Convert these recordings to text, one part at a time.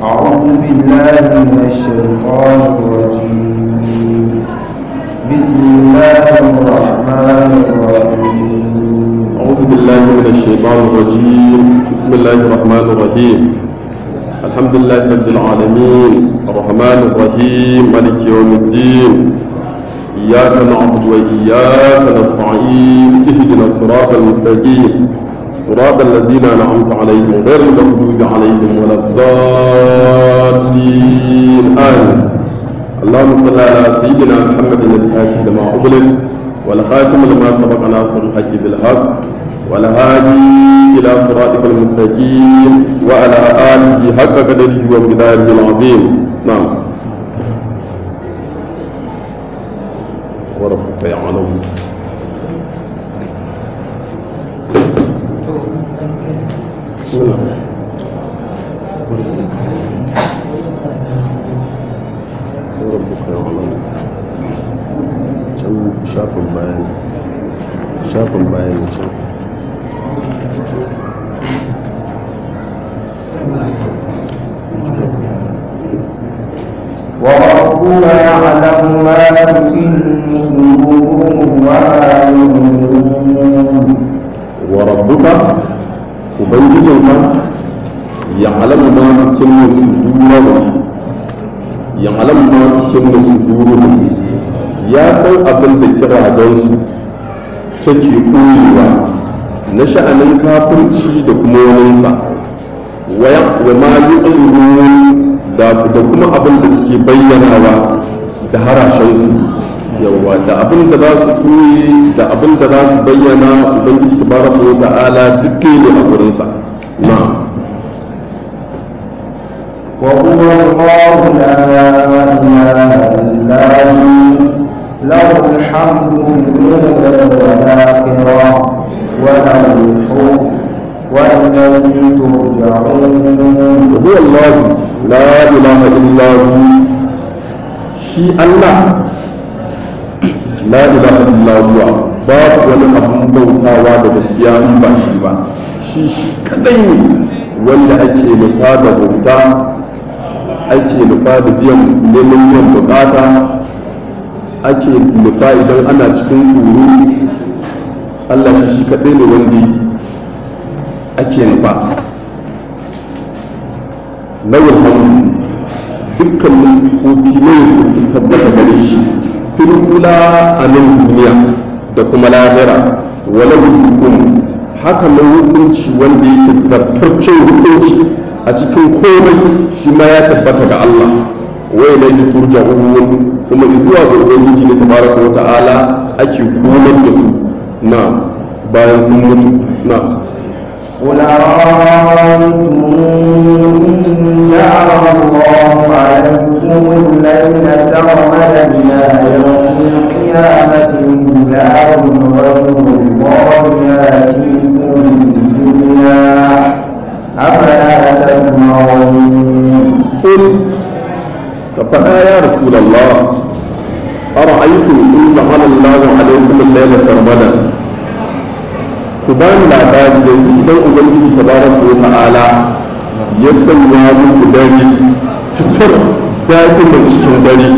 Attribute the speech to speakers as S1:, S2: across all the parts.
S1: أعوذ بالله من الشيطان الرجيم بسم الله الرحمن الرحيم
S2: أعوذ بالله من الشيطان الرجيم بسم الله الرحمن الرحيم الحمد لله رب العالمين الرحمن الرحيم مالك يوم الدين إياك نعبد وإياك نستعين اهدنا الصراط المستقيم صراط الذين أنعمت عليهم غير المغضوب عليهم ولا الضالين آمين اللهم صل على سيدنا محمد الفاتح لما أغلق والخاتم لما سبق ناصر الحق بالحق والهادي إلى صراطك المستقيم وعلى آله حق قدره ومقداره العظيم نعم وربك يعلم بسم الله وربك يعلم can shafin bayani shafin bayani can
S1: وربك يعلم ما تكن صدورهم وما يعلنون
S2: وربك ubangijinka ya alamu ma kinna sudurahum ya alamu ma kinna sudurahum ya san abin da kirazansu take koyewa na sha'anin kafirci da kuma waninsa wa ma yi da da kuma abin da suke bayyanawa da harashensu yawa da abin da za su koyi da abin da za su bayyana ubangiji tabaraka wa ta'ala duk ne a gurinsa na'am
S1: وهو الله لا إله إلا هو له الحمد في الأولى والآخرة وله الحكم وإليه ترجعون
S2: هو الله لا إله إلا هو شي الله لا إله إلا هو باب wani abun bautawa da gaskiya in ba shi ba shi shi kadai ne wanda ake nufa da bauta ake nufa da biyan neman biyan bukata ake nufa idan ana cikin tsoro Allah shi shi kadai ne wanda ake nufa lawal hamdu dukkan nufofi na yanzu sun tabbata gare shi filkula a nan duniya da kuma lahira wala hukum haka nan hukunci wanda yake zartarcin hukunci a cikin komai shi ma ya tabbata ga Allah wai na yi turja'un kuma zuwa ga ubangiji ne tabaraka wa ta'ala ake komar da su na bayan sun mutu na
S1: قل أرأيتم إن جعل الله عليكم الليل سرمدا إلى يوم القيامة إله غير الله يأتيكم بالدنيا أفلا تسمعون
S2: قل فقال يا رسول الله أرأيتم إن جعل الله عليكم الليل سرمدا ku ba ni labari yanzu idan ubangiji tabaraka wa ta'ala ya sanya muku dare tutur da'iman cikin dare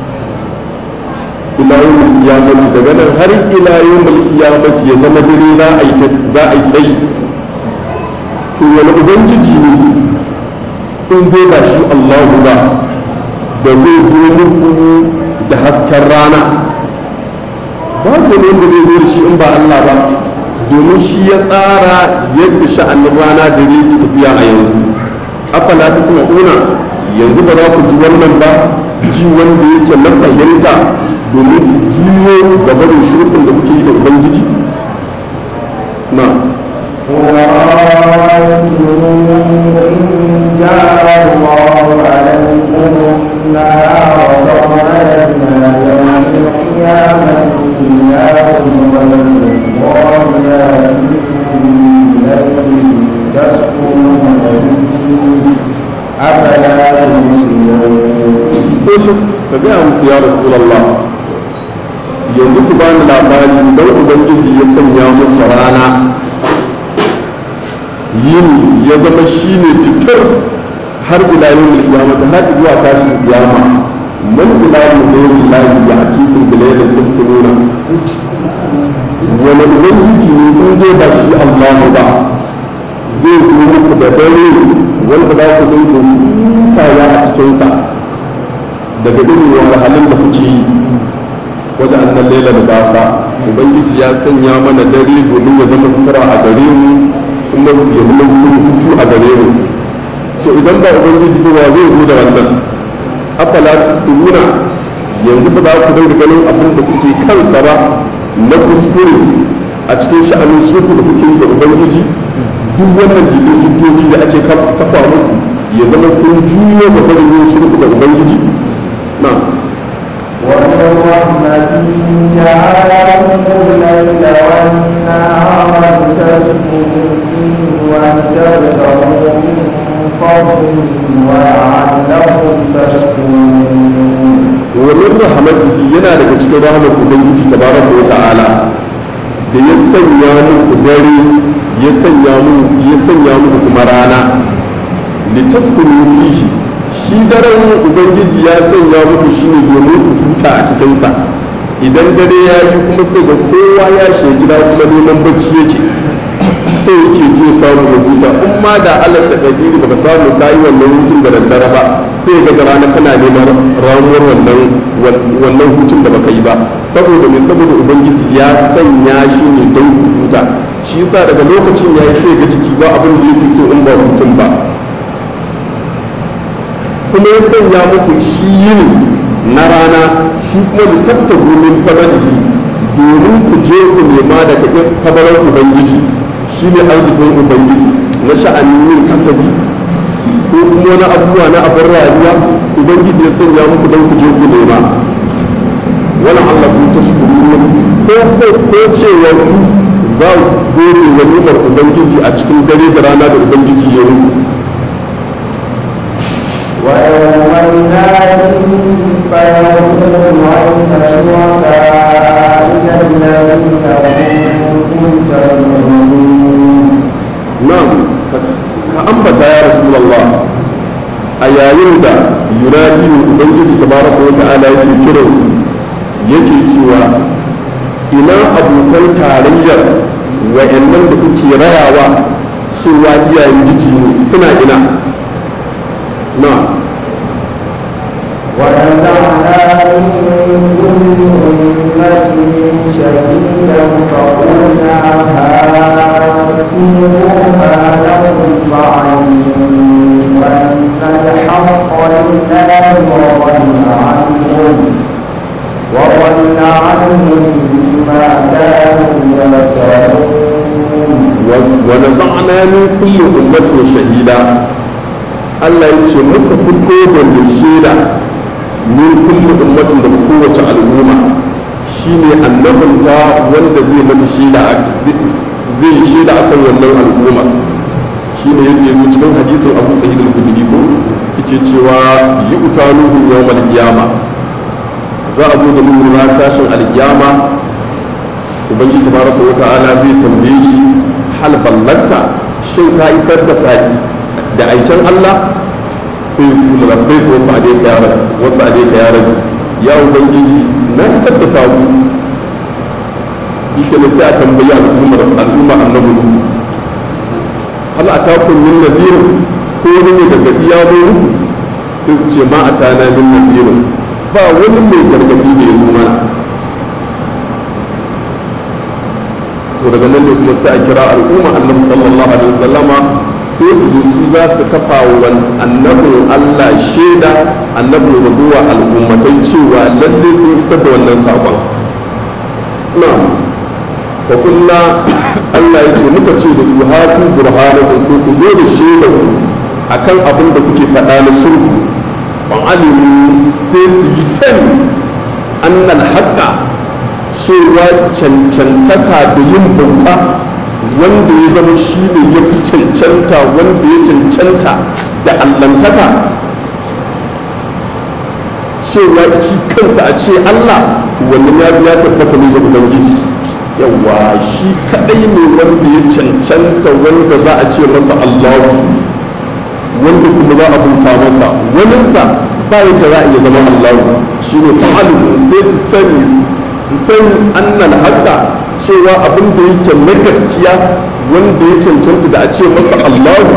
S2: ila yawmul qiyamati daga nan har ila yawmul qiyamati ya zama dare za a yi za a yi ta yi to wani ubangiji ne in dai ba shi Allahu ba da zai zo muku da hasken rana babu ne da zai zo da shi in ba Allah ba domin shi ya tsara yadda sha'anin rana da yake tafiya a yanzu afala ta sama una yanzu ba za ku ji wannan ba ji wanda yake na fahimta domin ku juyo ga barin shirkin da kuke yi da ubangiji na
S1: قل أرأيتم إن جعل الله عليكم النهار سرمدا إلى يوم القيامة إله غير الله يأتيكم بليل تسكنون فيه أفلا تبصرون
S2: kul ka gaya musu ya rasulallah yanzu ku bani labari idan ubangiji ya sanya muku rana yini ya zama shine tutur har ila yau kiyama har zuwa tashin kiyama man ilahu ghayru llahi ya'tikum bi laylin taskununa wani ubangiji ne in dai ba shi Allahu ba zai zo muku da dare wanda za ku dinga hutawa a cikinsa daga irin wahalhalun da kuke yi wajen annan laila da basa ubangiji ya sanya mana dare domin ya zama sutura a gare mu kuma ya zama hutu a gare mu to idan ba ubangiji ba wa zai zo da wannan afala tusiruna yanzu ba za ku dinga ganin abin da kuke kansa ba na kuskure a cikin sha'anin shirku da kuke yi da ubangiji duk wannan didin hujjoji da ake kafa muku ya zama kun juyo ga barin yin shirku da ubangiji na
S1: ومن رحمته جعل لكم الليل والنهار لتسكنوا فيه ولتبتغوا من فضله ولعلكم تشكرون
S2: ومن رحمته yana daga cikin rahmar ubangiji tabaraka wa ta'ala da ya sanya muku dare ya sanya muku ya sanya muku kuma rana litaskunu fihi shi daren ubangiji ya sanya muku shine domin ku huta a cikinsa idan dare ya yi kuma sai ga kowa ya shiga gida kuma neman bacci yake sai yake je samu ya huta in ma da allah ta kadiri baka samu ka yi wannan hutun da daddare ba sai ga da rana kana neman ramuwar wannan wannan hutun da baka yi ba saboda me saboda ubangiji ya sanya shi ne don ku huta shi yasa daga lokacin yayi sai ga jiki ba abin da yake so in ba hutun ba kuma ya sanya muku shi yini na rana shi kuma da tafta gumin fadalihi domin ku je ku nema daga fadalar ubangiji shi ne arzikin ubangiji na sha'anin yin kasabi ko kuma wani abubuwa na abin rayuwa ubangiji ya sanya muku don ku je ku nema wani allah ku ta shukuru ko ko ko cewa ku za ku gode wa nimar ubangiji a cikin dare da rana da ubangiji ya yi
S1: ويوم يناديهم فيقول أين شركائي الذين كنتم تزعمون
S2: na'am ka ambata ya rasulullah a yayin da yunadi ubangiji tabaraka wa ta'ala yake kiran su yake cewa ina abokan tarayyar wa'annan da kuke rayawa cewa iyayen gici ne suna ina na
S1: ونزعنا من كل أمة شهيدا فقلنا هاتوا برهانكم فعلموا أن الحق لله وضل عنهم وضل عنهم ما كانوا يفترون
S2: ونزعنا من كل أمة شهيدا Allah ya ce muka fito da mai shaida min kulli ummatin da kowace al'umma shine annabinta wanda zai mata shaida zai shaida akan wannan al'umma shine yadda ya zo cikin hadisin Abu Sa'id al-Khudri ko yake cewa yi utanuhu yawmal qiyama za a zo da nuhu na tashin alkiyama ubangiji tabaraka wa ta'ala zai tambaye shi hal ballanta shin ka isar da sa'i da aikin Allah ko yi kula da kai ko sa'ade ka yaran wasu ade ka yaran ya ubangiji na isar da sabu yake ne sai a tambayi al'ummar al'umma annabi nuhu hal atakum min nadhirin ko wani mai gargadi ya zo muku sai su ce ma atana min nadhirin ba wani mai gargadi da ya zo mana to daga nan ne kuma sai a kira al'umma annabi sallallahu alaihi wasallama sai su zo su za su kafa wa annabin Allah shaida annabin rabuwa al'ummatai cewa lalle sun isar da wannan sakon na fa kulla Allah ya ce muka ce da su hatu burhanakum ko ku zo da shaida ku akan abin da kuke faɗa na sulhu ban alimu sai su yi sani annal haqqa cewa cancantaka da yin bauta wanda ya zama shi ne ya fi cancanta wanda ya cancanta da allantaka cewa shi kansa a ce allah to wannan ya ya tabbata ne ga ubangiji yawa shi kadai ne wanda ya cancanta wanda za a ce masa allahu wanda kuma kuma za a bauta masa waninsa ba yadda za a iya zama allahu shine fa'alu sai su sani su sani annal haqqa cewa abin da yake na gaskiya wanda ya cancanta da a ce masa allahu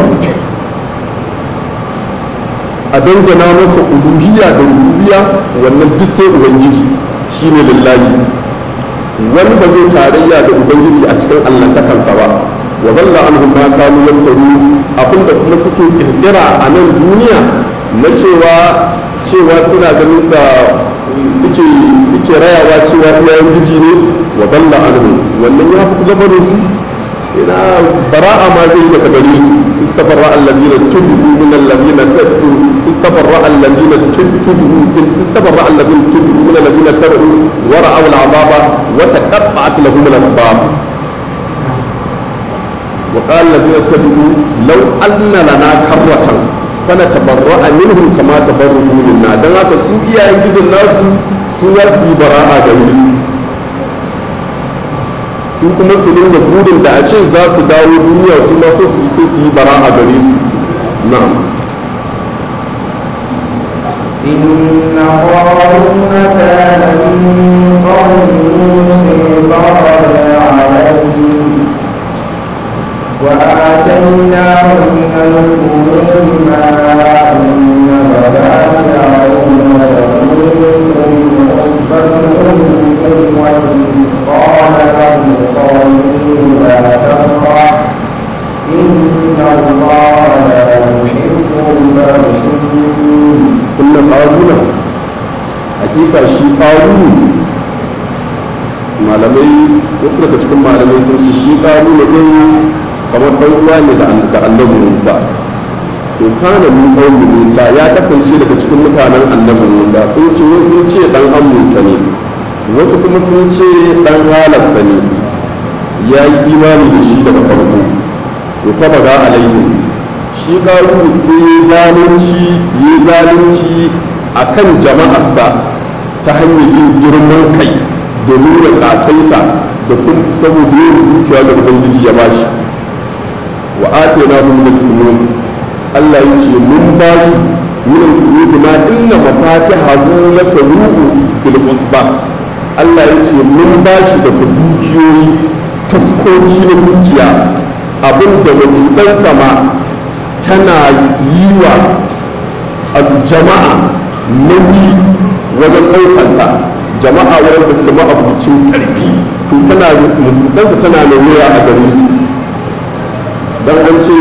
S2: a dangana masa uluhiyya da rububiyya wannan duk sai ubangiji shine lillahi wani ba zai tarayya da ubangiji a cikin allantakansa ba wa dalla anhum ma kanu yaftaru abinda kuma suke kirkira a nan duniya na cewa cewa suna ganin sa suke suke rayawa cewa iyayen giji ne wa dalla anhum wannan ya fi gabarin su ina bara'a ma zai daga gare su istabarra alladhina tubu min alladhina tabu istabarra alladhina tubu istabarra alladhina tubu min alladhina tabu wa ra'aw al'azaba wa taqatta'at lahum al-asbab wa qala alladhina tabu law anna lana karratan fana tabarra'a minhum kama tabarru minna dan haka su iyayen gidan nasu su za su yi bara'a gare su su kuma su dinga burin da a ce za su dawo duniya su masu su sai su yi bara a gare su na'am
S1: إن قارون كان من قوم موسى فقضى عليهم وآتيناه من الكنوز ما إن مفاتحه لتكون عصبة وإذ قال له قومه لا تفرح إن الله لا يحب الفرحين
S2: inna qaruna hakika shi qarunu malamai wasu daga cikin malamai sun ce shi qaruna din kamar dan uwa ne da da annabi Musa to kana min qaumin Musa ya kasance daga cikin mutanen annabi Musa sun ce wasu sun ce dan amminsa ne wasu kuma sun ce dan halarsa ne ya yi imani da shi daga farko to fa baga alaihi shi ƙaru sai ya zalunci ya zalunci a kan jama'arsa ta hanyar yin girman kai da nuna ƙasaita da kuma saboda yin dukiya da ubangiji ya bashi wa atena hum min kunuz Allah ya ce mun bashi min kunuz ma inna mafatihahu latanu'u bil usba Allah ya ce mun bashi daga dukiyoyi taskoci na dukiya abinda wadannan sama tana yi wa jama'a nauyi wajen ɗaukanta jama'a wanda suka ma'abucin ƙarfi to tana mutansa tana da wuya a gare su don an ce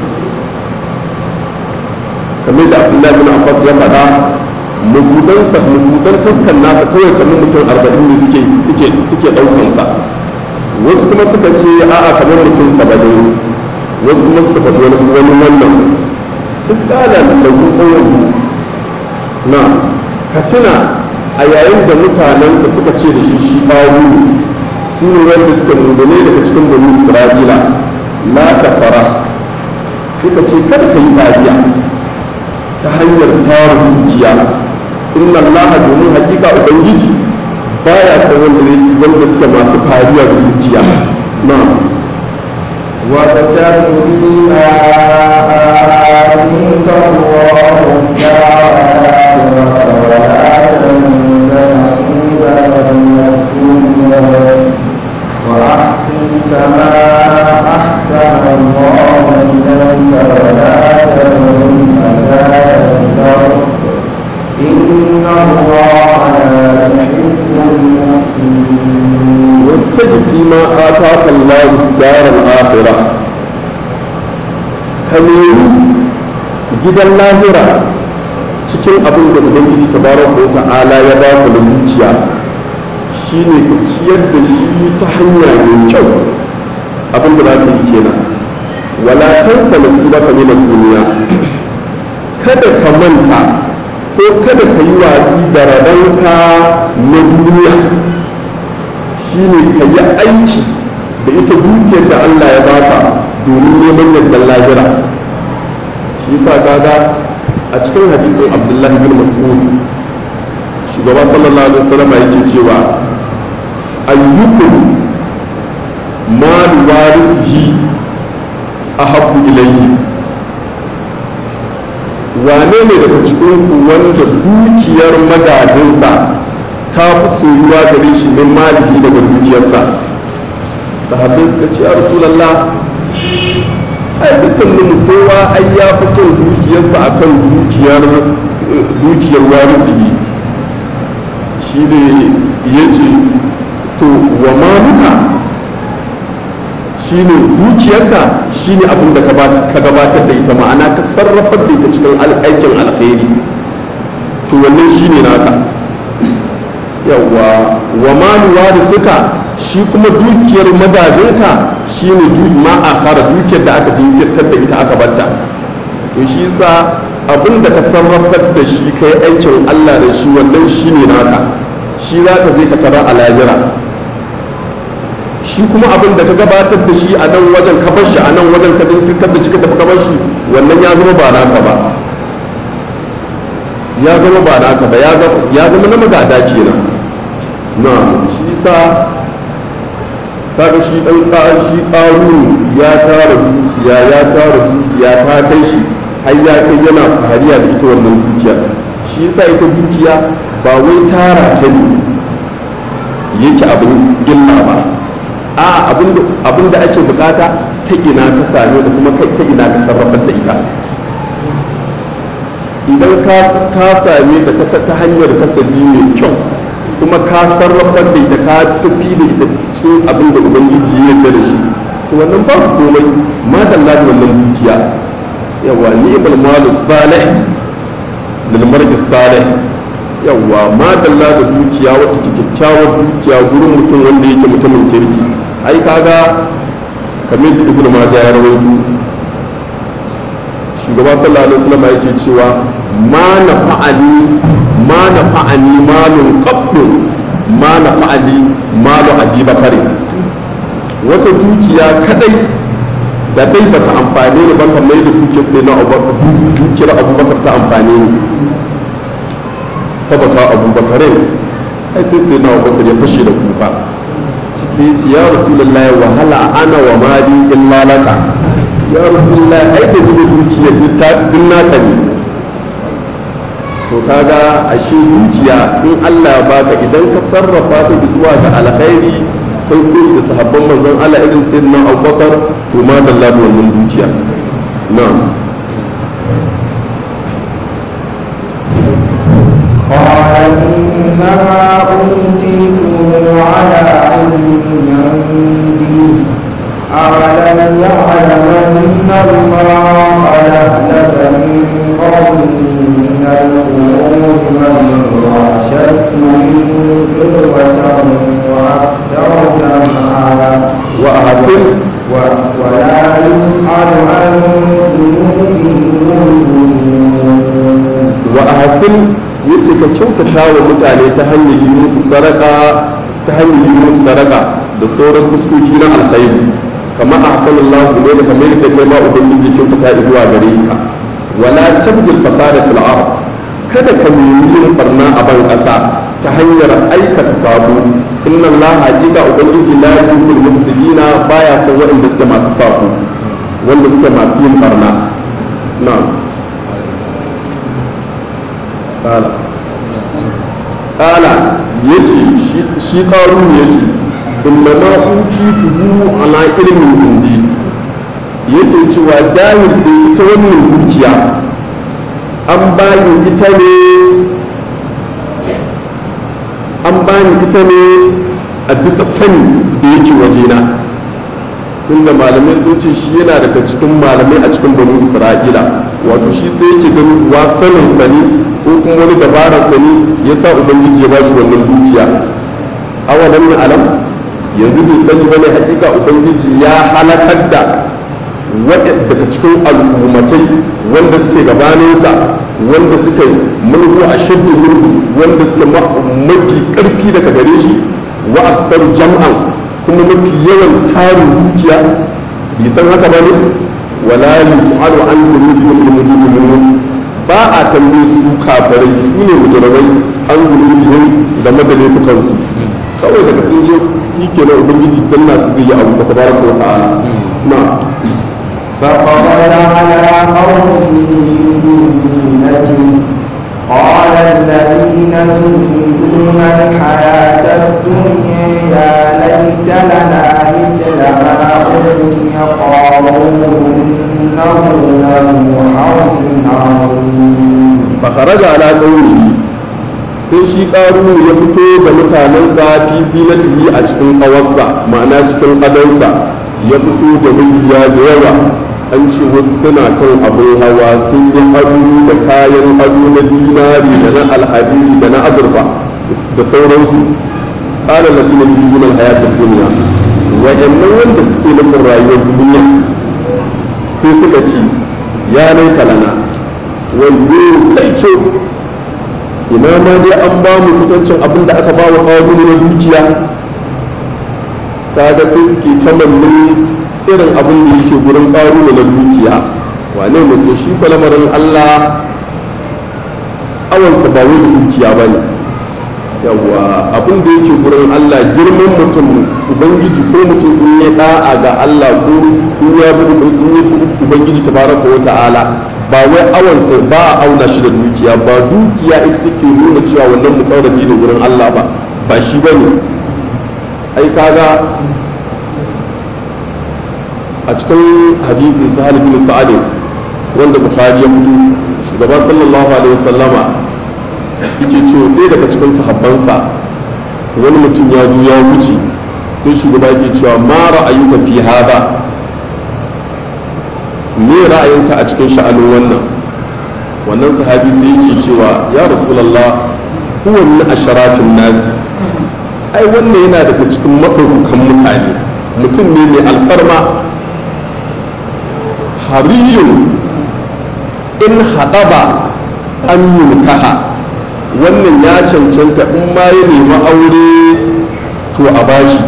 S2: kamar da abdullahi bin abbas ya faɗa mabudansa mabudan taskan nasa kawai kamar mutum arba'in ne suke suke suke ɗaukansa wasu kuma suka ce a'a kamar mutum saba'in wasu kuma suka faɗi wani wani wannan iskalan da kuɗin na katina a yayin da mutanensa suka ce da shi shi ɓawu su ne wanda suka mundane daga cikin bani isra'ila la kafara suka ce kada ka yi fariya ta hanyar tara dukiya inna allaha domin hakika ubangiji baya san wanda suke masu fariya da dukiya na
S1: وابتغ فيما آتيك الله الدار الآخرة ولا تنس نصيبك من الدنيا وأحسن كما أحسن الله إليك ولا تبغ فساد الأرض إن الله لا يحب المفسدين
S2: واتج فيما آتاك الله الدار الآخرة كميري gidan lahira cikin abin da ubangiji tabaraka wa ta'ala ya ba ka da dukiya shine ka ciyar da shi ta hanya mai kyau abin da za ka yi kenan wala tansa nasibaka min ad-dunya kada ka manta ko kada ka yi watsi da rabanka na duniya shine ka yi aiki da ita dukiyar da Allah ya baka domin neman yardar lahira shi yasa kaga a cikin hadisin Abdullahi bin Mas'ud shugaba sallallahu alaihi wasallam yake cewa ayyukum mal warisihi ahabbu ilayhi wane ne daga cikin ku wanda dukiyar magajinsa ta fi soyuwa gare shi min malihi daga dukiyarsa sahabbai suka ce ya rasulallah ai dukkanin kowa ai ya fi son dukiyarsa akan dukiyar dukiyar warisihi shi ne ya ce to wa maluka shi ne dukiyarka shi ne abin da ka gabatar da ita ma'ana ka sarrafar da ita cikin aikin alkhairi to wannan shi ne naka yawa wa maluwa da suka shi kuma dukiyar magajinka shi ne ma a fara dukiyar da aka jinkirtar da ita aka batta to shi sa abin da ka sarrafar da shi kai aikin allah da shi wannan shi ne naka shi za ka je ka tara a lahira shi kuma abin da ka gabatar da shi a nan wajen ka bar shi a nan wajen ka jinkirtar da shi ka tafi ka bar shi wannan ya zama ba naka ba ya zama ba naka ba ya zama na magada kenan na shi sa kaga shi dan shi ƙarun ya tara dukiya ya tara dukiya ta kai shi har ya kai yana fariya da ita wannan dukiya shi sa ita dukiya ba wai tara ta ne yake abin illa ba a abin da ake bukata ta ina ka same ta kuma ta ina ka sarrafar da ita idan ka same ta ta hanyar kasabi mai kyau kuma ka sarrafar da ita ka tafi da ita cikin abin da ubangiji ya yarda da shi to wannan ba komai ma dalla da wannan dukiya yawa ni'mal malu salih lil marji salih yawa ma dalla da dukiya wata kyakkyawar dukiya gurin mutum wanda yake mutumin kirki ai kaga kamar da ibnu majah ya rawaito shugaba sallallahu alaihi wasallam yake cewa ma na fa'ali ma na fa'ani malun qabdu ma na fa'ali malu abi bakari wata dukiya kadai da dai bata amfane ni ba kamar da dukiyar sai na dukiyar abubakar ta amfane ni ta baka abubakarai ai sai sai na abubakar ya fashe da kuka shi sai ya ce ya rasulullahi wahala ana wa mali illa laka ya rasulullah ai da zuba dukiya duk naka ne to kaga ashe dukiya in Allah ya baka idan ka sarrafa ta zuwa ga alkhairi kai koyi da sahabban manzon Allah irin sayyidina Abubakar to ma dalla da wannan dukiya na'am
S1: قال إنما أوتيته على علم عندي أولم يعلم أن الله أهلك من قومه من القرون من هو أشد منه قوة وأكثر جمعا
S2: وأحسن
S1: ولا يسأل عن ذنوبهم المجرمون
S2: وأحسن yace ka kyautata wa mutane ta hanyar yi musu saraka ta hanyar yi musu saraka da sauran fuskoki na alkhairi kama ahsanallahu ne da kamar yadda kai ma ubangiji kyautata zuwa gare ka wala tabjil fasada fil ard kada ka nemi yin barna a ban ƙasa ta hanyar aikata sabo inna allaha haqiqa ubangiji la yuhibbul mufsidina baya son waɗanda suke masu sabo wanda suke masu yin barna na'am kala kala yace shi ƙaru yace inna ma utituhu ala ilmin indi yake cewa dahir da ita wannan dukiya an bani ita ne an bani ita ne a bisa sani da yake wajena tunda malamai sun ce shi yana daga cikin malamai a cikin banu isra'ila wato shi sai yake ganin wa sanin sani ko kuma wani dabarar sani ya sa ubangiji ya ba shi wannan dukiya awalan na alam yanzu bai sani bane hakika ubangiji ya halakar da daga cikin al'ummatai wanda suke gabaninsa wanda suke mulku a shaddu mulku wanda suke mafi karfi daga gare shi wa aksar jam'an kuma mafi yawan tarin dukiya bai san haka ba ne wala yus'alu an dhunubihim al-mujrimun ba a tambaye su kafirai su ne mujrimai an dhunubihim game da laifukansu kawai daga sun je shi kenan ubangiji dan nasu zai yi abu ta tabaraka wa ta'ala na
S1: فقال على قومه حظ عظيم
S2: fakaraja ala ƙaunihi sai shi ƙarunu ya fito ga mutanensa fi zinatihi a cikin ƙawarsa ma'ana cikin adonsa ya fito da mabiya da yawa an ce wasu suna kan abin hawa sun yi ado da kayan ado na dinari da na alhadiri da na azurfa da sauransu ƙara na dina biyu na hayatar duniya wa'annan wanda suke nufin rayuwar duniya sai suka ce ya laita lana wanne kai ce ina ma dai an ba mu kutancin abin da aka ba wa kawo na dukiya kaga sai suke tamannin irin abin da yake gurin kawo na dukiya wane mutum shi kwa lamarin allah awansa ba wai da dukiya ba ne yawa abin da yake gurin allah girman mutum ubangiji ko mutum in ya da'a ga allah ko in ya bi ubangiji tabaraka wa ta'ala ba wai awansa ba a auna shi da dukiya ba dukiya ita take nuna cewa wannan mukarrabi ne wurin Allah ba ba shi ba ne ai kaga a cikin hadisin sahal bin sa'ad wanda bukhari ya fito shugaba sallallahu alaihi wasallama yake cewa ɗaya daga cikin sahabbansa wani mutum ya zo ya wuce sai shugaba yake cewa ma ra'ayuka fi hada me ra'ayinka a cikin sha'anin wannan wannan sahabi sai yake cewa ya rasulallah huwa min asharafin nasi ai wannan yana daga cikin maɗaukakan mutane mutum ne mai alfarma hariyun in haɗaba an yunkaha wannan ya cancanta in ma ya nemi aure to a bashi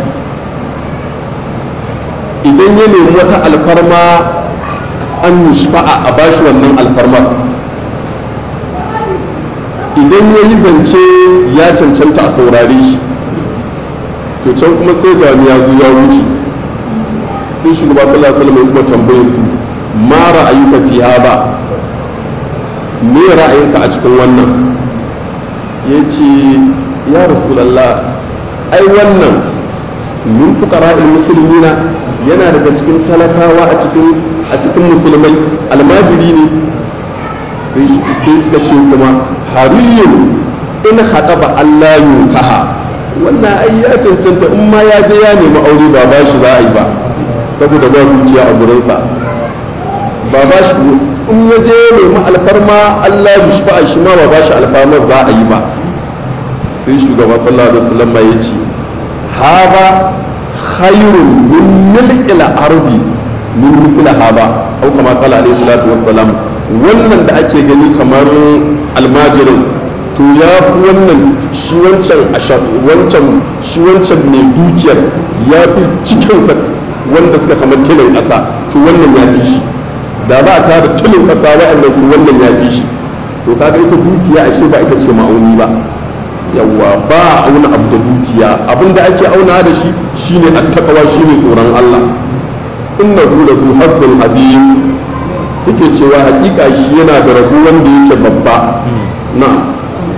S2: idan ya nemi wata alfarma an yushfa'a a bashi wannan alfarmar idan ya yi zance ya cancanta a saurare shi to can kuma sai ga ya zo ya wuce sai shugaba sallallahu alaihi wasallam kuma tambaye su ma ra'ayuka fi hada me ra'ayinka a cikin wannan ya ce ya rasulallah ai wannan min fuqara'il muslimina yana daga cikin talakawa a cikin a cikin musulmai almajiri ne sai suka ce kuma hariyun in haɗaba Allah yunkaha wannan ai ya cancanta in ma ya je ya nemi aure ba ba shi za a yi ba saboda ba dukiya a gurinsa ba ba shi in ya je nemi alfarma Allah ya shi shi ma ba ba shi alfarma za a yi ba sai shugaba sallallahu alaihi wasallam ya ce haba khairun min mil'il ardi min misla haba au kama qala alaihi salatu wassalam wannan da ake gani kamar almajirin to ya fi wannan shi wancan wancan shi wancan mai dukiyar ya fi cikinsa wanda suka kamar tilin ƙasa to wannan ya fi shi da za a tara tilin ƙasa wa'annan to wannan ya fi shi to kaga ita dukiya ashe ba ita ce ma'auni ba yawwa ba a auna abu da dukiya abinda ake auna da shi shine attaqwa shine tsoron Allah innahu la zu hazzin azim suke cewa hakika shi yana da rabu wanda yake babba na'am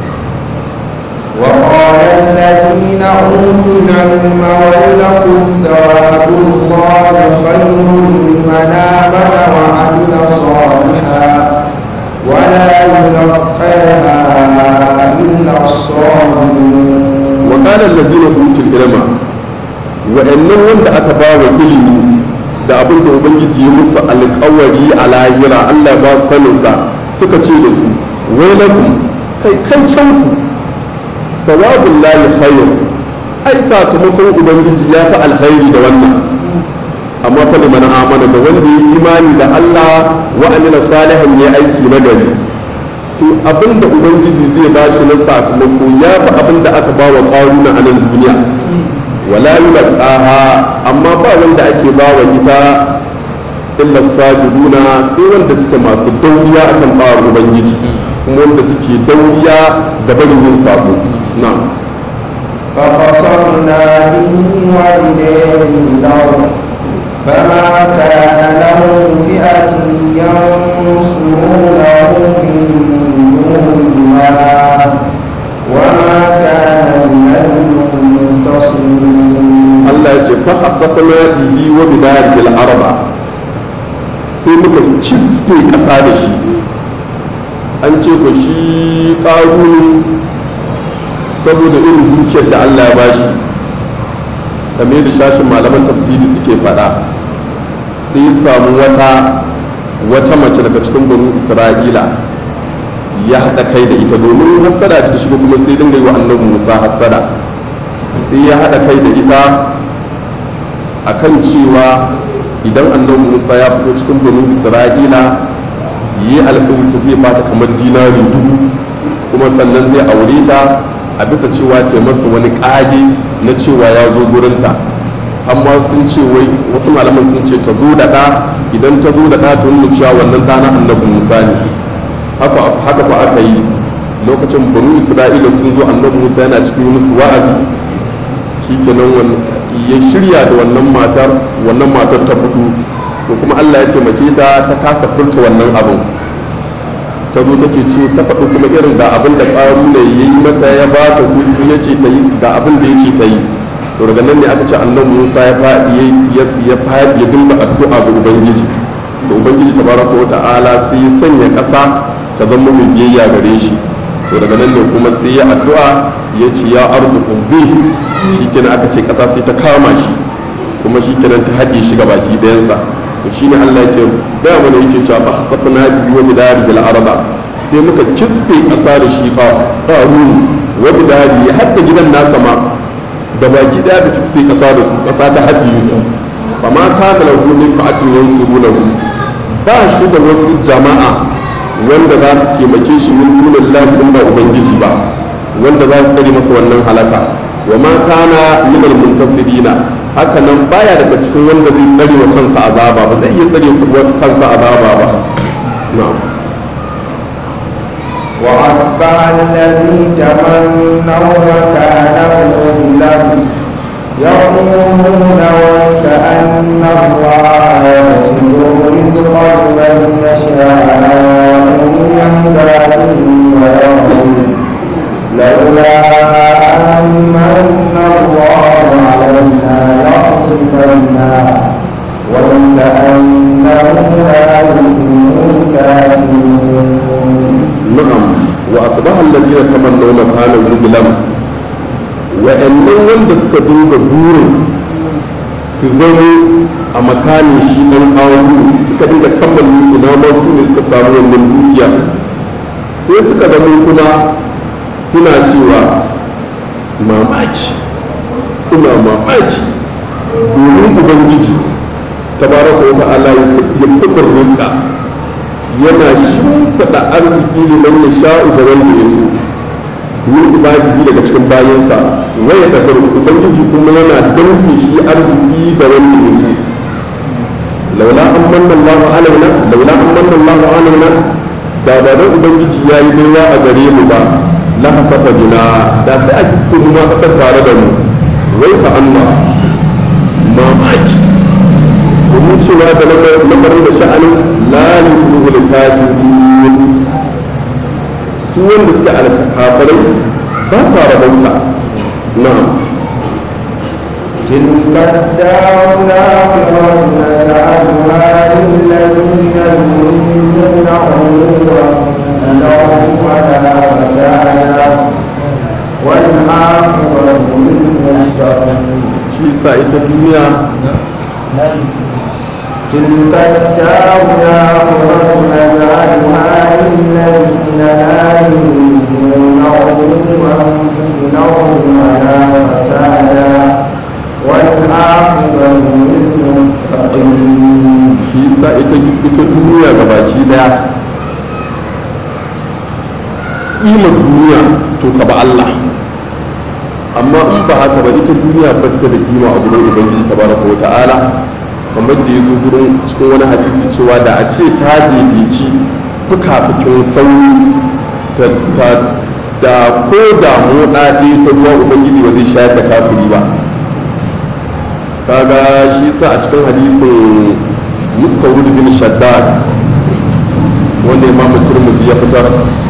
S1: وقال الذين أوتوا العلم ويلكم ثواب الله خير لمن آمن وعمل صالحا ولا يلقاها إلا الصابرون
S2: وقال الذين أوتوا العلم wa'annan wanda aka ba wa ilimi da abin da ubangiji ya musu alkawari a lahira allah ba saninsa suka ce da su wai lakum kai kai can ku sawabun lahi khair ai sakamakon ubangiji ya fi alkhairi da wannan amma fa liman amana da wanda ya imani da allah wa amila salihan ya aiki na gari to abin da ubangiji zai ba shi na sakamako ya fi abin da aka ba wa ƙaruna a nan duniya wala yulqaha amma ba wanda ake ba wa ita illa sabiruna sai wanda suke masu dauriya akan ba wa ubangiji kuma wanda suke dauriya da barin yin sabo na'am
S1: فخسرنا به وبداره الأرض فما كان له فئة ينصرونه من دون الله وما كان من المنتصرين
S2: Allah ya ce fa hasafna bihi wa bidarihi al-arba sai muka kisfe ƙasa da shi an ce ku shi ƙaru saboda irin dukiyar da allah ya bashi kamar da shashin malaman tafsiri suke faɗa sai samu wata wata mace daga cikin banu isra'ila ya haɗa kai da ita domin hassada ta shiga kuma sai dinga yi wa annabi musa hassada sai ya haɗa kai da ita akan cewa idan annabi musa ya fito cikin banu isra'ila yi alƙawarta zai bata kamar dinari dubu kuma sannan zai aure ta a bisa cewa ke masa wani ƙage na cewa ya zo gurinta amma sun ce wai wasu malaman sun ce ta zo da ɗa idan ta zo da ɗa ta nuna cewa wannan ɗana annabi musa ne haka ba aka yi lokacin banu isra'ila sun zo annabi musa yana cikin musu wa'azi shikenan ya shirya da wannan matar wannan matar ta fito to kuma allah ya taimake ta ta kasa furta wannan abin ta zo take ce ta faɗi kuma irin ga abin da ƙaru ne ya yi mata ya ba ta kuɗi ya ce ta yi ga abin da ya ce ta yi to daga nan ne aka ce annabi musa ya faɗi ya faɗi ya dinga addu'a ga ubangiji to ubangiji tabaraka wa ta'ala sai ya sanya ƙasa ta zama mai biyayya gare shi to daga nan ne kuma sai ya addu'a ya ce ya ardu zai shi kenan aka ce ƙasa sai ta kama shi kuma shi kenan ta haɗe shi ga baki ɗayansa to shine Allah yake gaya mana yake cewa ba hasabna bi wa bidari bil arba sai muka kisfe ƙasa da shi fa qarun wa bidari ya hadda gidan nasa ma da baki ɗaya da kisfe ƙasa da su ƙasa ta haɗe su fa ma kana lahu min fa'atin yansurunahu ba shi da wasu jama'a wanda za su taimake shi min dunin lafi ba ubangiji ba wanda za su tsare masa wannan halaka wa ma kana min almuntasirina haka nan baya daga cikin wanda zai tsare wa kansa azaba ba zai iya tsare wa kansa azaba ba na'am
S1: وأصبح الذي تمنوا مكانه بلبس يقولون وكأن الله يبسط الرزق لمن يشاء من عباده ويغفر لولا أن الله علينا لخسفنا وكأنه لا يفلح الكافرون
S2: na'am wa asbaha alladhina tamannaw makanahu bilams wa'annan wanda suka dinga burin su zama a makanin shi dan awu suka dinga tambayi ina ma su ne suka samu wannan dukiya sai suka zama kuma suna cewa mamaki ina mamaki domin ubangiji tabaraka wa ta'ala ya fitar rizqa yana shimfiɗa arziki liman ya sha'u da wanda ya so min ibadihi daga cikin bayansa waya da karu ubangiji kuma yana danke shi arziki da wanda ya so laula an manna Allahu alaina laula an manna Allahu alaina da ba dan ubangiji yayi baiwa a gare mu ba la hasafa bina da sai a kiske mu ma kasar tare da mu wai fa Allah mamaki domin cewa da lamarin da sha'anin lalin kuhul kafirin su wanda suke alkafarai ba sa rabauta na
S1: تلك الدار الآخرة نجعلها للذين يريدون علوا الأرض ولا فسادا والعاقبة للمتقين
S2: shi sa ita duniya
S1: تلك الدار الآخرة نجعلها للذين لا يريدون علوا في الأرض ولا فسادا والعاقبة للمتقين
S2: shi sa ita ita duniya ga baki daya imar duniya to ka ba Allah amma in ba haka ba ita duniya batta da kima a gurin ubangiji tabaraka wa ta'ala kamar da ya zo gurin cikin wani hadisi cewa da a ce ta daidaici fuka-fukin sauri da ko da moɗa ɗaya ta ruwa ubangiji ba zai shayar da kafiri ba kaga shi sa a cikin hadisin mustawrid bin shaddad wanda imamu turmuzi ya fitar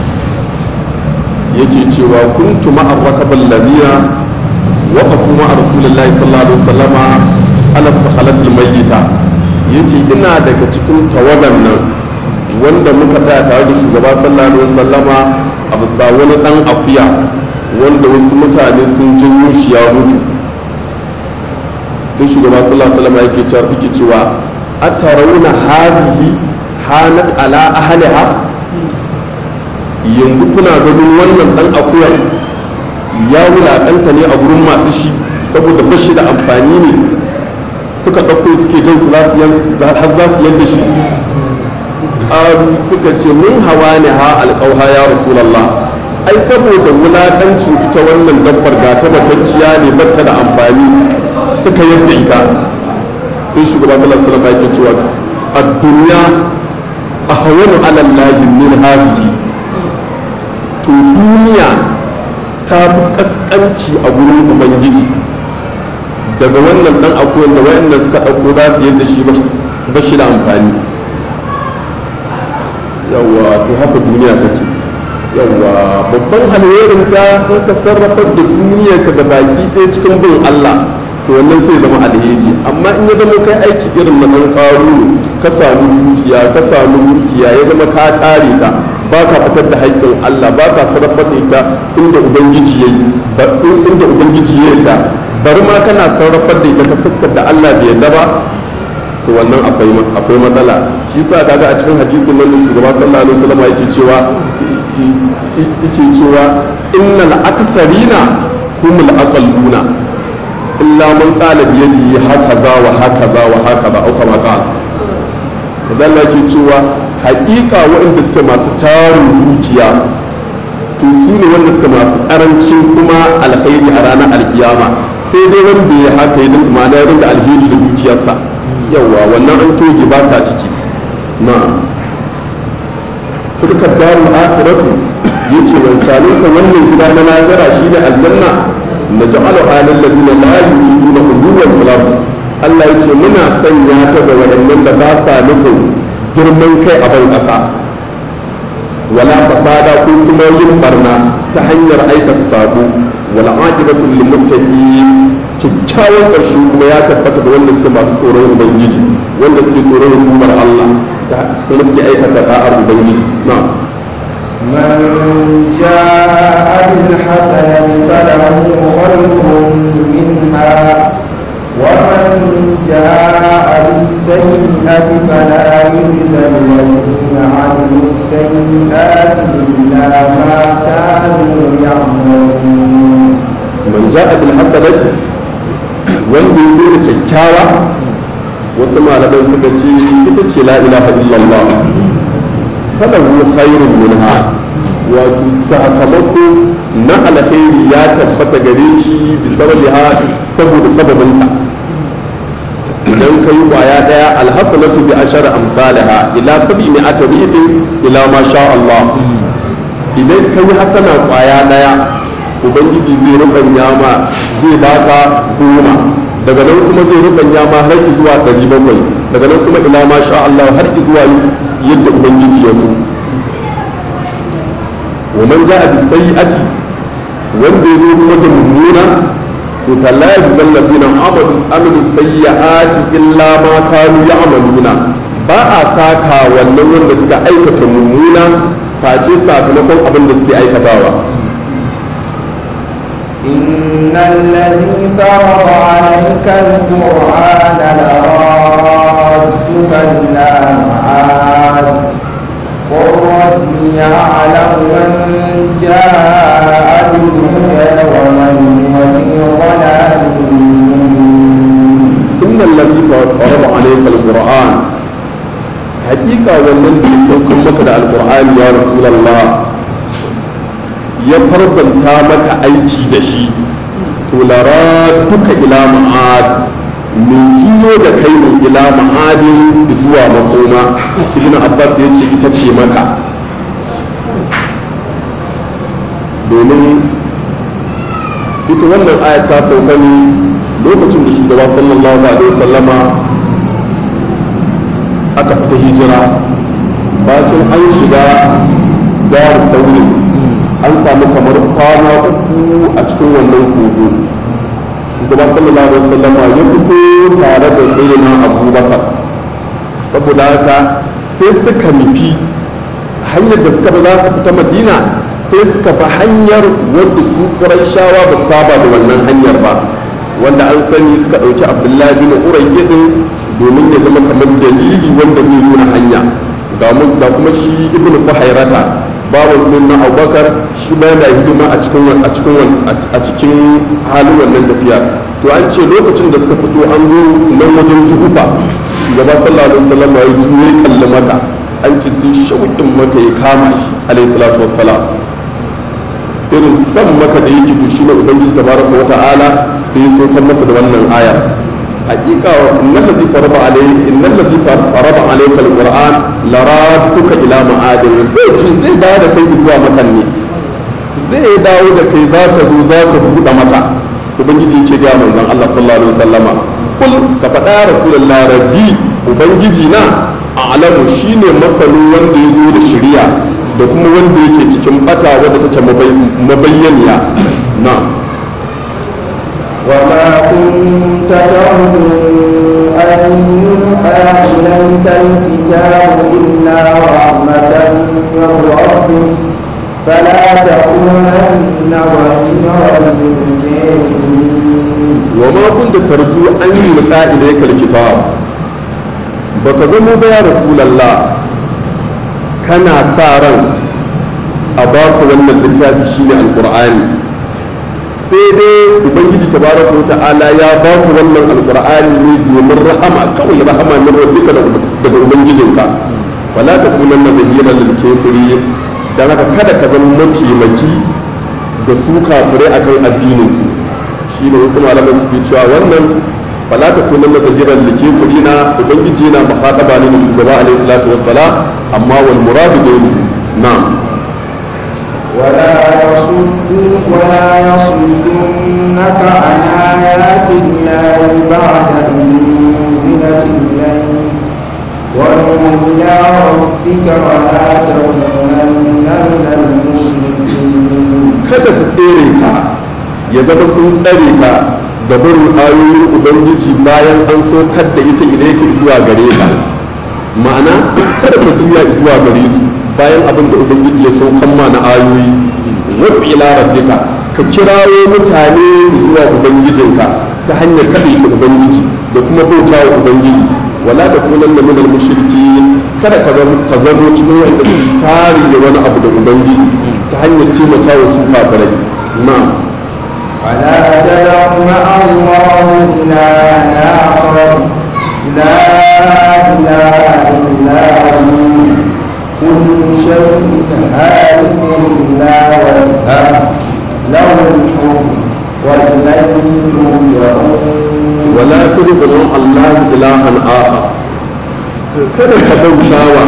S2: yake cewa kuntu ma'ar rakabal ladina waqafu ma'a rasulillahi sallallahu alaihi wasallama ala sakhalatil mayyita ya ce ina daga cikin tawagan nan wanda muka tsaya tare da shugaba sallallahu alaihi wasallama a bisa wani dan akuya wanda wasu mutane sun janyo shi ya mutu sai shugaba sallallahu alaihi wasallama yake cewa yake cewa atarawna hadhihi hanat ala ahliha yanzu kuna ganin wannan dan akuya ya wulaƙanta ne a gurin masu shi saboda bashi da amfani ne suka ɗauko suke jan su har za su yadda shi ƙaru suka ce mun hawa ne ha alƙauha ya rasulallah ai saboda wulaƙancin ita wannan dabbar ga ta matacciya ne batta da amfani suka yadda ita sai shugaba sallallahu alaihi wasallam yake cewa ad-dunya ahwanu ala allahi min hadhihi to duniya ta fi kaskanci a gurin ubangiji daga wannan dan akuyan da wayannan suka ɗauko za su yadda shi ba shi da amfani yawa to haka duniya take yawa babban alherin ta in ka sarrafa da duniyar ka da baki ɗaya cikin bin Allah to wannan sai zama alheri amma in ya zama kai aiki irin na ɗan ƙaru ka samu dukiya ka samu dukiya ya zama ka tare ta ba ka fitar da haƙƙin Allah ba ka sarrafa da ita inda ubangiji ya yi inda ubangiji ya yarda bari ma kana sarrafar da ita ta fuskar da Allah bai yarda ba to wannan akwai matsala shi sa kaga a cikin hadisin nan shugaba sallallahu alaihi wasallam yake cewa yake cewa innal aksarina humul aqalluna illa man qala bi yadihi hakaza wa hakaza wa hakaza au kama qala kadan yake cewa haƙiƙa waɗanda suke masu tarin dukiya to su ne wanda suka masu ƙarancin kuma alkhairi a ranar alkiyama sai dai wanda ya haka ya dinga ma'ana ya dinga alheri da dukiyarsa yawa wannan an toge ba sa ciki na turkar darul akhiratu yace wancanin ka wannan gida na lahira shine aljanna na ja'alu halal ladina la yuriduna uluwan fil Allah yace muna sanya ta ga waɗannan da ba sa nufin girman kai a ban ƙasa wala fasada ko kuma yin barna ta hanyar aikata sabo wala aqibatu lil muttaqin kyakkyawan ƙarshe kuma ya tabbata da wanda suke masu tsoron ubangiji wanda suke tsoron hukumar Allah da kuma suke aikata da'ar ubangiji na
S1: من جاء بالحسنة فله خير منها ومن جاء بالسيئة فلا يجزى الذين عملوا السيئات إلا ما كانوا يعملون
S2: man ja'a bil hasanati wanda ya zo da kyakkyawa wasu malaman suka ce ita ce la ilaha illallah falahu khairun minha wato sakamako na alkhairi ya tabbata gare shi bi sababiha saboda sababinta idan kai kwaya daya alhasanatu bi ashara amsalha ila sab'i mi'ati bi'tin ila ma sha Allah idan kai hasana kwaya daya ubangiji zai rubanya ma zai baka goma daga nan kuma zai rubanya ma har zuwa ɗari bakwai daga nan kuma ila ma sha Allah har zuwa yadda ubangiji ya so wa man ja'a bis sayyi'ati wanda ya zo kuma da mummuna to fala yajzal ladina amadu amilu sayyi'ati illa ma kanu ya'maluna ba a saka wannan wanda suka aikata mummuna face sakamakon abin da suke aikatawa
S1: إن الذي فرض عليك القرآن لرادك إلى معاد قل ربي يعلم من جاء بالهدى ومن هو في ضلال مبين
S2: إن الذي فرض عليك القرآن حقيقة wannan da ya saukar maka da alƙur'ani ya rasulallah ya farbanta maka aiki da shi to lara duka ila ma'ad mai jiyo da kai ne ila ma'adin zuwa makoma ibn abbas ya ce ita ce maka domin ita wannan ayat ta sauka ne lokacin da shugaba sallallahu alaihi wasallama aka fita hijira bacin an shiga dar saurin an samu kamar kwana uku a cikin wannan kogo shugaba sallallahu alaihi wasallama ya fito tare da sayyidina abubakar saboda haka sai suka nufi hanyar da suka ba za su fita madina sai suka bi hanyar wadda su ƙuraishawa ba saba da wannan hanyar ba wanda an sani suka ɗauki abdullahi bin urai din domin ya zama kamar dalili wanda zai nuna hanya ga kuma shi ibnu fuhairata babu sun na abubakar shi ma yana hidima a cikin a cikin a cikin halin wannan tafiya to an ce lokacin da suka fito an zo nan wajen juhufa shugaba sallallahu alaihi wasallam ya juye kalli maka an ce sai shauƙin maka ya kama shi alaihi salatu wassalam irin san maka da yake to shine ubangiji tabaraka wa ta'ala sai ya saukar masa da wannan ayar hakika innal ladhi farada alayhi innal ladhi farada alayka alquran laraduka ila ma'adin zai ce zai dawo da kai zuwa makan ne zai dawo da kai zaka zo zaka buɗe mata ubangiji yake ga manzon Allah sallallahu alaihi wasallama kul ka faɗa rasulullah rabbi ubangiji na a'lamu shine masanin wanda ya zo da shari'a da kuma wanda yake cikin bata wadda take mabayyaniya na'am
S1: وما كنت ترجو أن يوحى إليك الكتاب إلا رحمة من ربك فلا تكونن ظهيرا للكافرين
S2: وما كنت ترجو أن يلقى إليك الكتاب baka zama ba ya rasulallah kana sa ran a baka wannan littafi shine alqur'ani sai dai ubangiji tabaraka wa ta'ala ya baka wannan alqur'ani ne domin rahama kawai rahama min rabbika daga ubangijinka fala takunanna zahiran lil kafirin dan haka kada ka zama mataimaki ga su kafirai akan addinin su shine wasu malaman suke cewa wannan fala takunanna zahiran lil kafirin ubangiji yana muhadaba ne da shugaba alaihi salatu wassalam amma wal muradu dai na'am
S1: ولا يصدوا ولا يصدنك عن آيات الله بعد أن أنزلت إليك وادع إلى ربك ولا تكونن من المشركين
S2: kada su tsere ka ya zama sun tsare ka da barin ayoyin ubangiji bayan an saukar da ita ilaika zuwa gare ka ma'ana kada ka juya zuwa gare su bayan abin da ubangiji ya saukan ma na ayoyi wadda ila rabbika ka kirawo mutane zuwa ubangijinka ta hanyar kaɗai ka ubangiji da kuma bauta wa ubangiji wala da kunan da minal mushriki kada ka zamo cikin wanda su tare da wani abu da ubangiji ta hanyar taimaka wa su kafirai na'am
S1: ولا تدع مع الله إلها آخر لا إله إلا هو كل شيء هالك إلا وجهه له الحكم وإليه ترجعون
S2: wala tudkhulu Allah ilahan akhar kada ka bautawa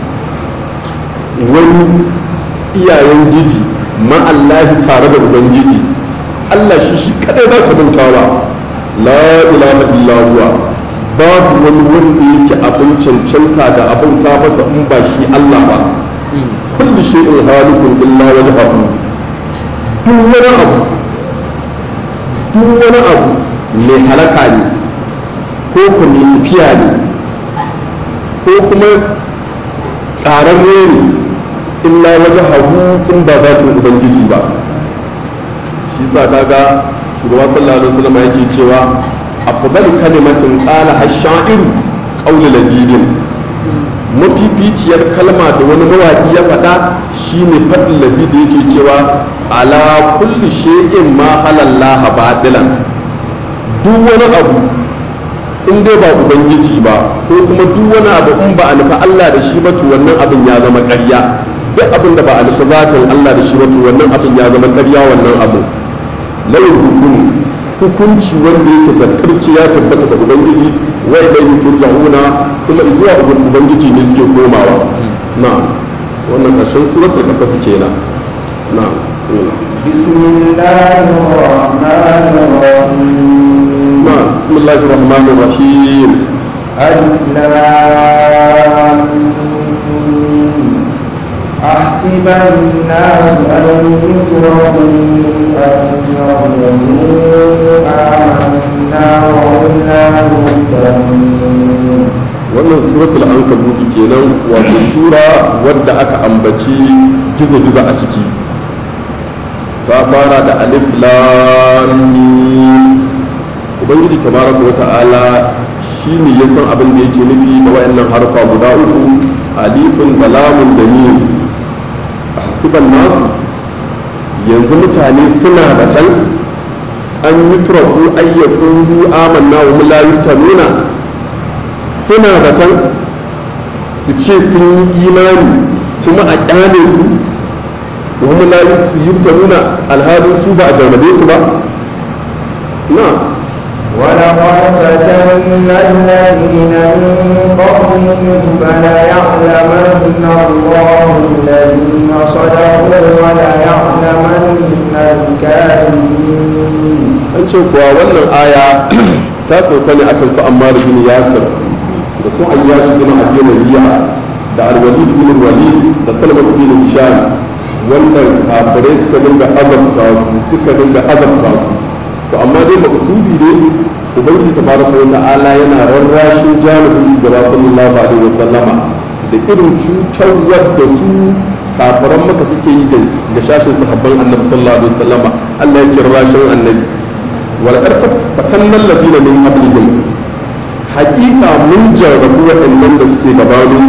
S2: wani iyayen giji ma Allah tare da ubangiji Allah shi shi kadai za ka bautawa la ilaha illa huwa babu wani wanda yake abin cancanta da abin ta masa in ba shi Allah ba kulli shay'in halikun illa wajhahu duk wani abu duk wani abu mai halaka ne ko ku mai tafiya ne ko kuma ƙararre ne illa waje hagu in ba zatin ubangiji ba shi sa kaga shugaba sallallahu alaihi wasallam yake cewa afdal kalimatin qala ash-sha'iru qawlu labidin mafificiyar kalma da wani mawaƙi ya faɗa shine faɗin labi da yake cewa ala kulli shay'in ma halallaha batilan duk wani abu in dai ba ubangiji ba ko kuma duk wani abu in ba a nufi Allah da shi ba to wannan abin ya zama ƙarya duk abin da ba a nufi zatin Allah da shi ba to wannan abin ya zama ƙarya wannan abu layin hukum hukunci wanda yake zartarci ya tabbata da ubangiji wa ilayhi turja'una kuma zuwa ubangiji ne suke komawa na'am wannan ƙarshen suratul qasas kenan na'am
S1: بسم الله الرحمن الرحيم
S2: نعم بسم الله الرحمن الرحيم
S1: ألف لام ميم. أحسب الناس أن يتركوا أن يقولوا آمنا وهم لا يفتنون
S2: wannan suratul ankabut kenan wato sura wadda aka ambaci gizo-gizo a ciki ta fara da alif lam mim ubangiji tabaraka wata'ala shine ya san abin da yake nufi da wayannan harfa guda uku alifun da lamun da mim hasiban nasu yanzu mutane suna batan an yi turaku ayyakun amanna wa la nuna suna batan su ce sun yi imani kuma a kyale su wa la nuna alhalin su ba a jarrabe su ba na
S1: ولقد فتنا الذين من قبلهم فليعلمن الله الذين صدقوا وليعلمن الكاذبين
S2: an ce kuwa wannan aya ta sauka ne akan su ammar bin yasir da su ayyashi bin abi rabi'a da alwalid bin walid da salman bin hisham wannan kafirai suka dinga azabta su suka dinga azabta su to amma dai maksudi ne ubangiji tabaraka wa ta'ala yana rarrashin janibin su gaba sallallahu alaihi wasallama da irin cutarwar da su kafiran maka suke yi ga shashin sahabban annabi sallallahu alaihi wasallama Allah ya kira rashin annabi wal qarta fatannan ladina min qablihim haqiqa mun jarrabu waɗannan da suke gabanin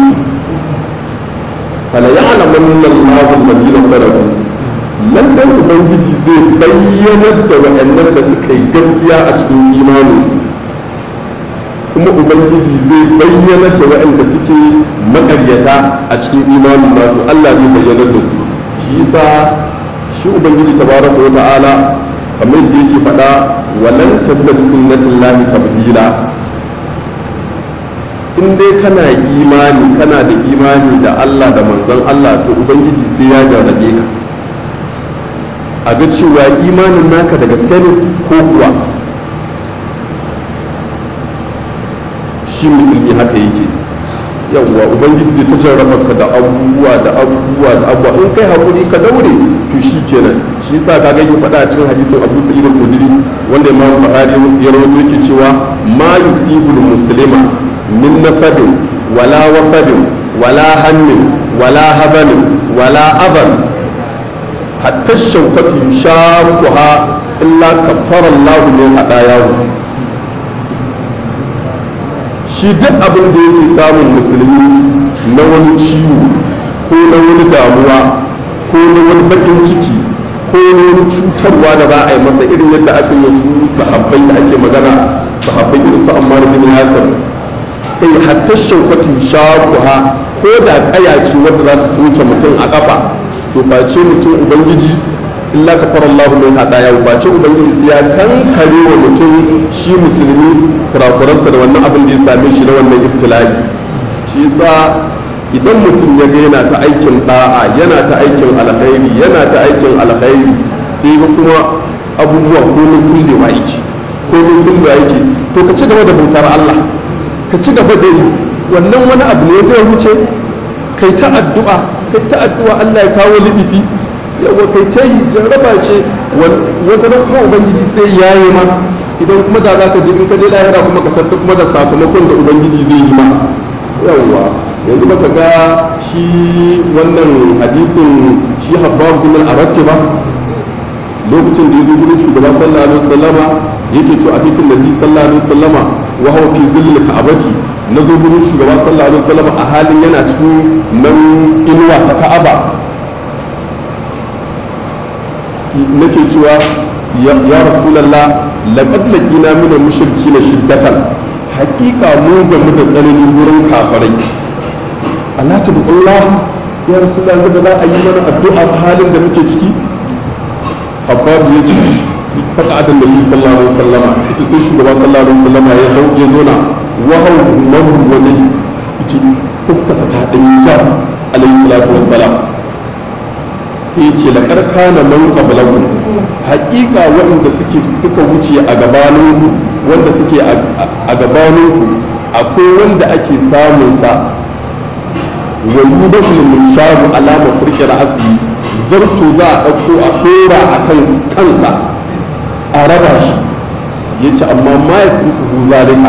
S2: fala ya'lamanna Allahu alladhina sadaqu lallai ubangiji zai bayyanar da waɗannan da suka yi gaskiya a cikin imaninsu kuma ubangiji zai bayyanar da waɗanda suke makaryata a cikin imanin nasu allah zai bayyanar da su shi yasa shi ubangiji tabaraka wa ta'ala kamar yadda yake faɗa walan tajida bi sunnatillahi tabdila in dai kana imani kana da imani da allah da manzon allah to ubangiji sai ya jarrabe ka a ga cewa imanin naka da gaske ne ko kuwa shi musulmi haka yake yawwa ubangiji zai ta jarraba ka da abubuwa da abubuwa da abubuwa in kai hakuri ka daure to shi kenan shi yasa ka gani faɗa a cikin hadisin Abu Sa'id al-Khudri wanda Imam Bukhari ya rawaito yake cewa ma yusibul muslima min nasabin wala wasabin wala hammin wala habanin wala aban hatta shaukatu yushaquha illa kaffara Allahu min hadayahu shi duk abin da yake samun musulmi na wani ciwo ko na wani damuwa ko na wani bakin ciki ko na wani cutarwa da za a yi masa irin yadda aka yi su sahabbai da ake magana sahabbai irin su ammar bin yasir kai hatta shaukatu yushaquha ko da kaya ce wadda za ta soke mutum a kafa to ba ce mutum ubangiji illa ka fara Allah mai hada yau ba ce ubangiji sai ya kankare wa mutum shi musulmi kurakuransa da wannan abin da ya same shi na wannan ibtila'i shi yasa idan mutum ya ga yana ta aikin da'a yana ta aikin alkhairi yana ta aikin alkhairi sai ga kuma abubuwa ko na kullewa yake ko na kullewa yake to ka ci gaba da bautar Allah ka ci gaba da yi wannan wani abu ne zai wuce kai ta addu'a kai ta addu'a Allah ya kawo lidifi yawa kai ta yi jarraba ce wata da kuma ubangiji sai ya yi ma idan kuma da za ka je in ka je lahira kuma ka tatta kuma da sakamakon da ubangiji zai yi ma yawa yanzu baka ga shi wannan hadisin shi habbabu bin al-aratti ba lokacin da ya zo gurin shugaba sallallahu alaihi wasallama yake cewa a titin nabi sallallahu alaihi wasallama wa huwa fi zillil ka'abati na zo gurin shugaba sallallahu alaihi wasallama a halin yana cikin nan inuwa ta ka'aba nake cewa ya rasulallah laqad laqina min al-mushrikeena shiddatan haqiqa mu ga mu da tsananin wurin kafirai Allah ta Allah ya rasulallah da za a yi mana addu'a a halin da muke ciki Habbabu ya ce faka adan da sallallahu alaihi wasallama ita sai shugaba sallallahu alaihi wasallama ya zo ya zo na wahau mahu wani ita fuskarsa ta ɗan jar alaihi salatu wassalam sai ce laƙar kana man qablakum haƙiƙa waɗanda suke suka wuce a gabaninku wanda suke a gabaninku akwai wanda ake samun sa wa yudafu min sharu alama furqi ra'si zarto za a ɗauko a ɗora a kan kansa a raba shi yace amma ma yasrufu zalika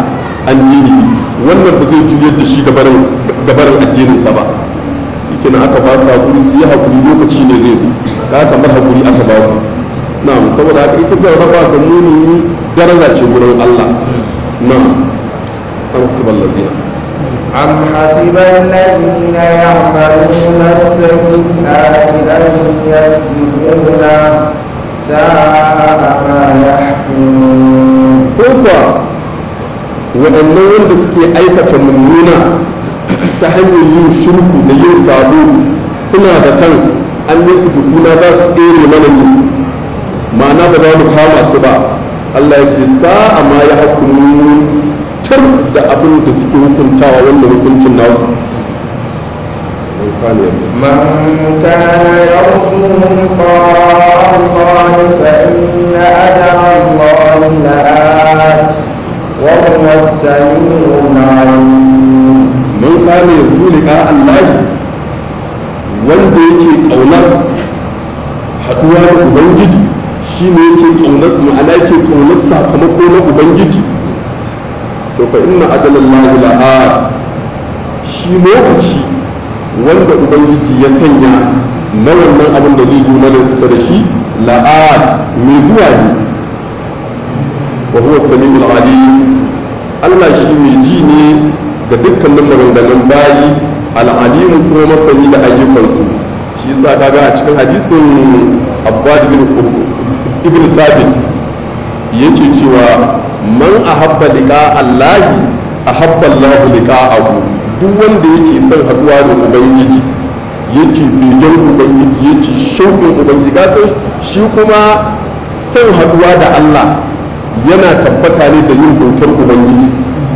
S2: an dini wannan ba zai juyar da shi gabarin gabarin addininsa ba yake na aka ba su hakuri su yi hakuri lokaci ne zai zo ka kamar hakuri aka ba su na'am saboda haka ita jarraba ga mumini daraja ce wurin Allah na'am an hasibal ladina
S1: أم حسب الذين يعملون السيئات أن يسبقونا ساء ما يحكمون
S2: ko kuwa waɗannan wanda suke aikata mummuna ta hanyar yin shirku da yin sabo suna da tan an yi su dukuna za su tsere mana ne ma'ana ba za mu kama su ba Allah ya ce sa'a ma ya hukumu tur da abin da suke hukuntawa wannan hukuncin nasu من كان يرجو
S1: من كان يرجو لقاء الله فإن أجل الله لآت وهو السميع العليم
S2: man kana yarju liqa Allah wanda yake kaunar haduwa da ubangiji shine yake kaunar ma'ana yake kaunar sakamako na ubangiji to fa inna adalallahi la'at shi lokaci wanda ubangiji ya sanya na wannan abin da zai zo mana kusa da shi la'at mai zuwa ne wa huwa samiul alim Allah shi mai ji ne ga dukkanin maganganun bayi al'alimu kuma masani da ayyukansu shi yasa kaga a cikin hadisin abbad bin ibn sabit yake cewa man ahabba liqa allahi ahabba allah liqa'ahu duk wanda yake son haduwa da ubangiji yake begen ubangiji yake shauƙin ubangiji kasan shi kuma son haduwa da allah yana tabbata ne da yin bautar ubangiji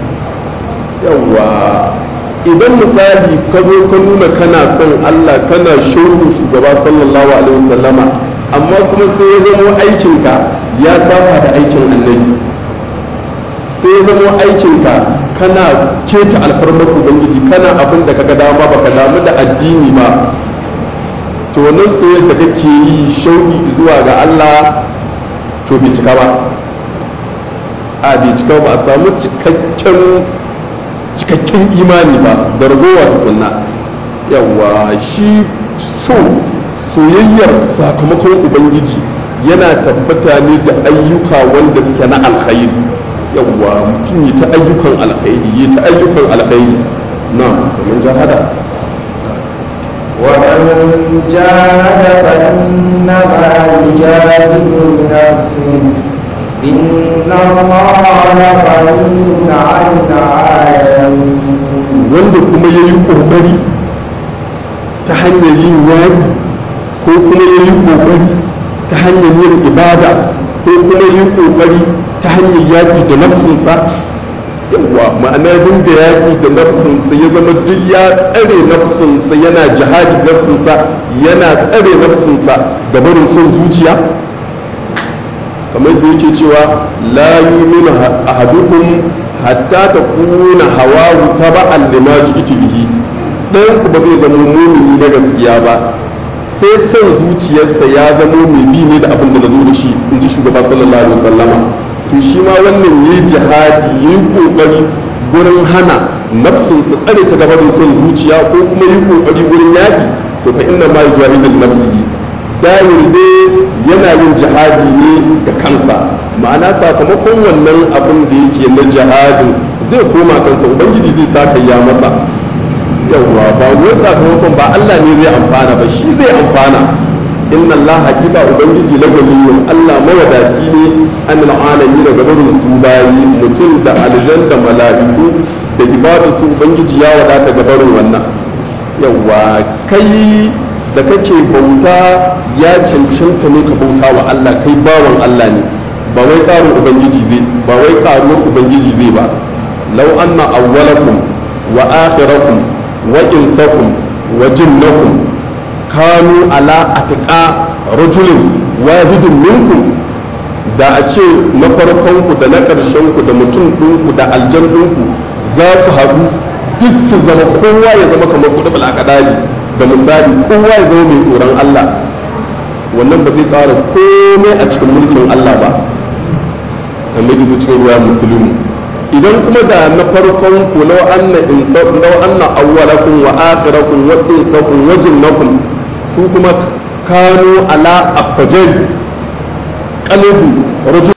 S2: yawa idan misali ka zo ka nuna kana son Allah kana shauku shugaba sallallahu alaihi wasallama amma kuma sai ya zama aikinka ya saba da aikin annabi sai ya zama aikinka kana keta alfarmar ubangiji kana abin da kaga dama baka damu da addini ba to wannan soyayya da kake yi shauki zuwa ga Allah to bai cika ba a bai cika ba a samu cikakken cikakken imani ba da ragowa tukunna yawa shi so soyayyar sakamakon ubangiji yana tabbata ne da ayyuka wanda suke na alkhairi yawa mutum yi ta ayyukan alkhairi yi ta ayyukan alkhairi na kamar jahada
S1: ومن جاهد فإنما يجاهد لنفسه إن الله غني عن العالمين
S2: wanda kuma ya yi ƙoƙari ta hanyar yin yaƙi ko kuma ya yi ƙoƙari ta hanyar yin ibada ko kuma ya yi ƙoƙari ta hanyar yaƙi da nafsinsa yawa ma'ana dinga yaƙi da nafsinsa ya zama duk ya tsare nafsinsa yana jihadi nafsinsa yana tsare nafsinsa da barin son zuciya kamar da yake cewa la yuminu ahadukum hatta takuna hawahu taba'an lima ji'tu bihi dan ku ba zai zama mumini na gaskiya ba sai son zuciyarsa ya zama mai bi ne da abin da nazo da shi in ji shugaba sallallahu alaihi wasallama to shi ma wannan yayi jihadi yayi kokari gurin hana nafsinsa tsare ta gaban son zuciya ko kuma yi kokari gurin yaki to fa inna ma yujahidu nafsihi dahil dai yana yin jihadi ne da kansa ma'ana sakamakon wannan abin da yake na jihadin zai koma kansa ubangiji zai sa ya masa yawwa ba wai sakamakon ba Allah ne zai amfana ba shi zai amfana inna Allah hakika ubangiji la ganiyun Allah mawadati ne an al'alami daga barin su bayi mutum da aljan da mala'iku da ibadu su ubangiji ya wadata ga barin wannan yawwa kai da kake bauta ya cancanta ne ka bauta wa Allah kai bawan Allah ne ba wai ƙarin ubangiji zai ba wai ƙaruwar ubangiji zai ba law anna awwalakum wa akhirakum wa insakum wa jinnakum kanu ala atqa rajulin wahidin minkum da a ce na farkonku da na ƙarshenku da mutum ɗinku da aljan ɗinku za su haɗu duk su zama kowa ya zama kamar kuɗi balakadali da misali kowa ya zama mai tsoron Allah wannan ba zai ƙara komai a cikin mulkin Allah ba kamar da cikin ruwa musulmi idan kuma da na farkon ku law anna insa law anna awwalakum wa akhirakum wa insakum wa jinnakum su kuma kanu ala afjari qalbi rajul